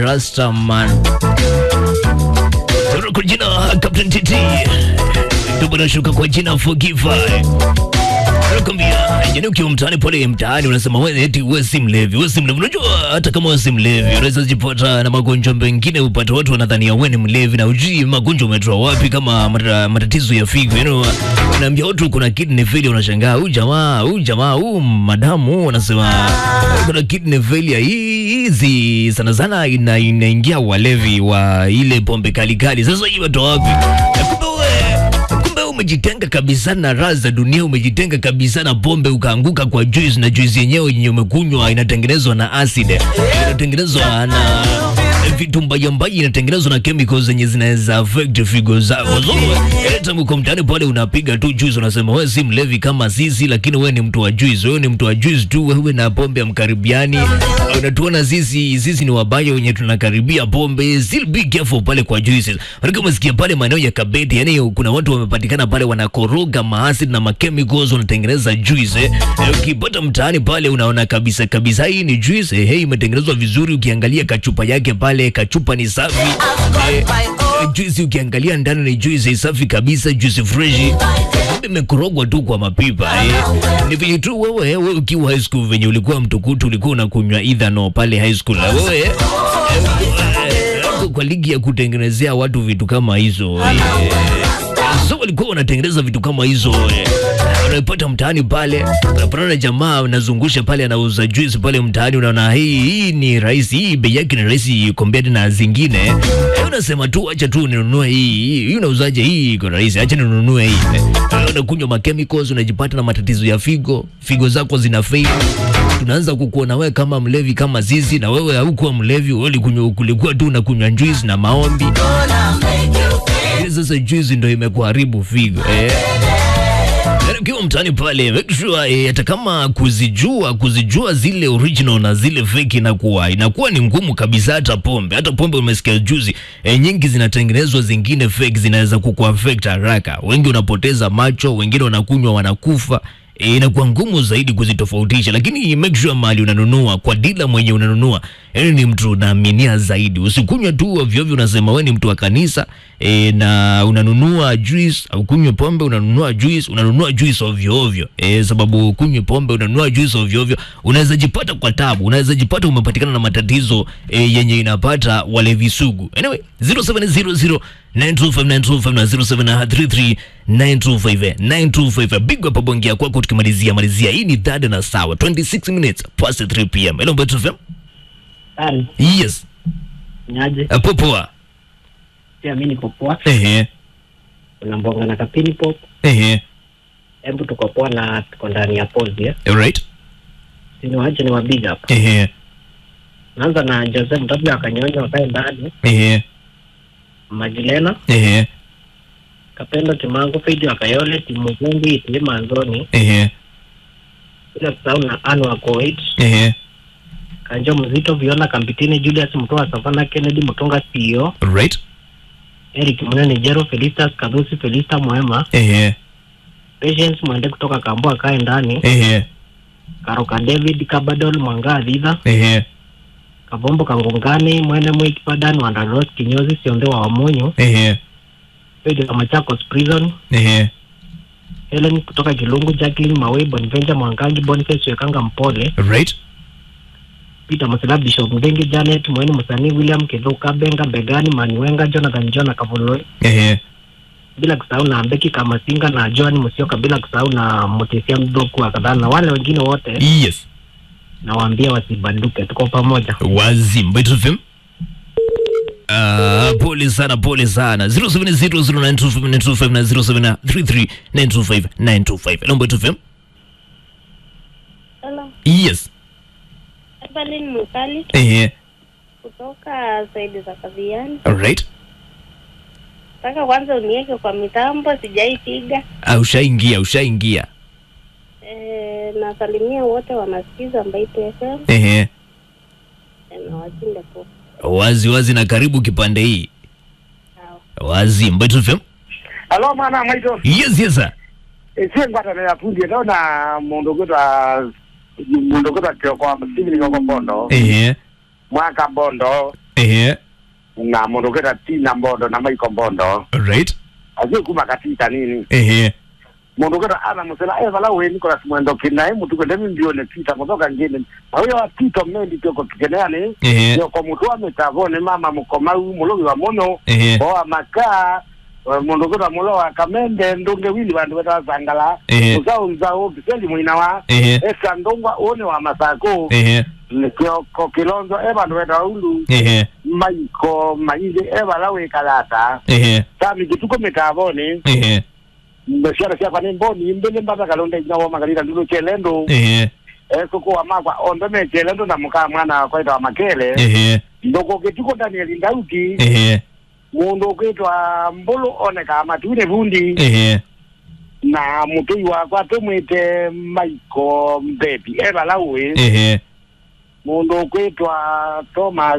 Rastaman. Toro kwa jina Captain TT. Ndugu nashuka kwa jina Forgiver. Nakwambia, yaani ukiwa mtaani pale mtaani unasema wewe eti wewe si mlevi, wewe si mlevi. Unajua hata kama wewe si mlevi, unaweza jipata na magonjwa mengine, upate watu wanadhania wewe ni mlevi na ujui magonjwa umetoa wapi, kama mata- matatizo ya figo. Yaani unaambia watu kuna kidney failure, unashangaa huyu jamaa, huyu jamaa, huyu madamu wanasema kuna kidney failure. Hii hizi sana sana ina, inaingia walevi wa ile pombe kali kali. Sasa hii watoa wapi? Na kumbe wewe kumbe umejitenga kabisa na raha za dunia, umejitenga kabisa na pombe, ukaanguka kwa juice, na juice yenyewe yenye umekunywa inatengenezwa na acid, inatengenezwa na vitu mbaya mbaya, inatengenezwa na chemicals zenye zinaweza affect figo zako. So hata uko mtaani pale unapiga tu juice, unasema wewe si mlevi kama sisi, lakini wewe ni mtu wa juice, wewe ni mtu wa juice tu, wewe na pombe mkaribiani. Unatuona sisi sisi ni wabaya wenye tunakaribia pombe. Still be careful pale kwa juices. Maana umesikia pale maeneo ya Kabeti, yani kuna watu wamepatikana pale wanakoroga maacid na machemicals wanatengeneza juice. Eh, Eh, ukipata mtaani pale unaona kabisa kabisa hii ni juice. Eh, hey, imetengenezwa vizuri, ukiangalia kachupa yake pale, kachupa ni safi. Eh, eh, juice ukiangalia ndani ni juice safi kabisa, juice fresh. Kumbe imekorogwa tu kwa mapipa eh. Ni vile tu wewe wewe ukiwa high school venye ulikuwa mtukutu ulikuwa unakunywa ethano pale high school. Na Wewe eh, eh, kwa ligi ya kutengenezea watu vitu kama hizo eh, so walikuwa wanatengeneza vitu kama hizo eh. Unaipata mtaani pale, unapata na jamaa anazungusha pale, anauza juice pale mtaani, unaona hii hii ni rahisi, hii bei yake ni rahisi compared na zingine eh, unasema tu acha tu ninunue hii hii, hii unauzaje hii, iko rahisi, acha ninunue hii eh. Unakunywa ma chemicals, unajipata na matatizo ya figo, figo zako zina fail tunaanza kukuona wewe kama mlevi kama sisi, na wewe haukuwa mlevi, wewe ulikunywa ulikuwa tu unakunywa juice na maombi. Lakini Sasa juice ndio imekuharibu figo eh. Yaani Ukiwa mtaani pale make sure eh, hata kama kuzijua kuzijua zile original na zile fake inakuwa inakuwa ni ngumu kabisa. Hata pombe hata pombe umesikia juzi eh, nyingi zinatengenezwa, zingine fake zinaweza kukuaffect haraka. Wengi unapoteza macho, wengine wanakunywa wanakufa. E, inakuwa ngumu zaidi kuzitofautisha, lakini make sure mali unanunua kwa dila mwenye unanunua, yani ni mtu unaaminia zaidi. Usikunywe tu ovyo ovyo, unasema wewe ni mtu wa kanisa e, na unanunua juice au kunywe pombe, unanunua juice, unanunua juice ovyo ovyo e, sababu kunywe pombe, unanunua juice ovyo ovyo, unaweza jipata kwa tabu, unaweza jipata umepatikana na matatizo e, yenye inapata walevi sugu. Anyway, 0700 925 na 0733 925 925 big up bongia kwako, tukimalizia malizia. Hii ni dada na sawa, 26 minutes past 3 pm. Hello Betu FM. Tari, Yes, niaje? hapo poa. Pia mimi niko poa. Ehe, Kuna mbonga na kapini pop. ehe, Hebu tuko poa na tuko ndani ya pause ya. alright, Sini waje ni wabiga hapa. ehe, Naanza na Joseph Mtabia akanyonya wakae ndani. ehe, Majilena, ehe, Kapendo Timango, Fidi Wakayole, Timu Vumbi, Itilima Anzoni. ehe, Bila kusahau na Anu wa Koit, ehe, Kanjo Mzito, Viona Kambitini, Julius Mtoa, Savana Kennedy, Mutunga CEO, alright, Eric Munene, Jero, Felistas Kadusi, Felista Mwema, ehe, Patience Mwende kutoka Kambua kae ndani, ehe, Karoka David, Kabadol, Mwanga Adhidha, ehe, Kabombo Kangungani, Mwene Mwiki Padan, Wandaros Kinyozi, Sionde wa Wamonyo, ehe, Pedro wa Machakos Prison, ehe, Helen kutoka Kilungu, Jacqueline Mawe, Bonvenja Mwangangi, Boniface Wekanga Mpole, alright, Peter Masela, Bishop Mbengi, Janet Mweni, Msanii William Kedho, Kabenga Mbegani, Maniwenga, Jonathan John Kavuloi, ehe, bila kusahau na Mbeki Kamasinga na Joan Musioka, bila kusahau na Mutesia Mdoku wa kadhaa na wale wengine wote, yes, nawaambia wasibanduke, tuko pamoja. wazim Betu FM. Ah, pole sana, pole sana. 0700925925 na 0733925925. Hello Betu FM. Hello, Yes. Evelyn Mukali Ehe, kutoka saidi za Kaviani. alright. Nataka kwanza uniweke kwa mitambo, sijaipiga. Ah, ushaingia, ushaingia. E, nasalimia wote wanasikiza Mbaitu FM Ehe. e, na washinde po. Wazi wazi na karibu kipande hii. Sawa. Wazi Mbaitu FM. Alo mwana mwaito Yes, yes sir. esie ngwatana ya fundi ndo na mundu gwitwa mundu gwitwa kioko msivili kioko bondo Ehe. mwaka bondo ehe na mundu ukita tina mbondo na maiko mbondo right azie kuma katita nini ehe mundu ukita ana musela evala we Nicholas mwendo kinae mutu kwende mimbione tita muthoka ngine na huyo wa tito mendi kyoko kikeneani ehe yoko mutu wa mitavone mama mukomau mulogi wa mono ehe oa makaa eh, mundu ukita mulo wa kamende ndunge wili vandu vetawazangala ehe uzaunzao biseli mwina wa ehe esa ndongwa one wa masako ehe nikioko kilonzo e vandu vetaulu ehe maiko maile e vala wikalata ehe tami kituko mitavone ehe ciana ciakwa nä mboni mbele mbata kalonda ina wa magarira ndulo chelendo ehe ekuko wa makwa ondo me chelendo na muka mwana kwaita wa makele ehe ndoko kituko Daniel Ndauti ehe mundu ukitwa mbulu oneka matune vundi ehe na mutui wakwa tumwite maiko mbebi evala uwi ehe mundu ukwitwa Thomas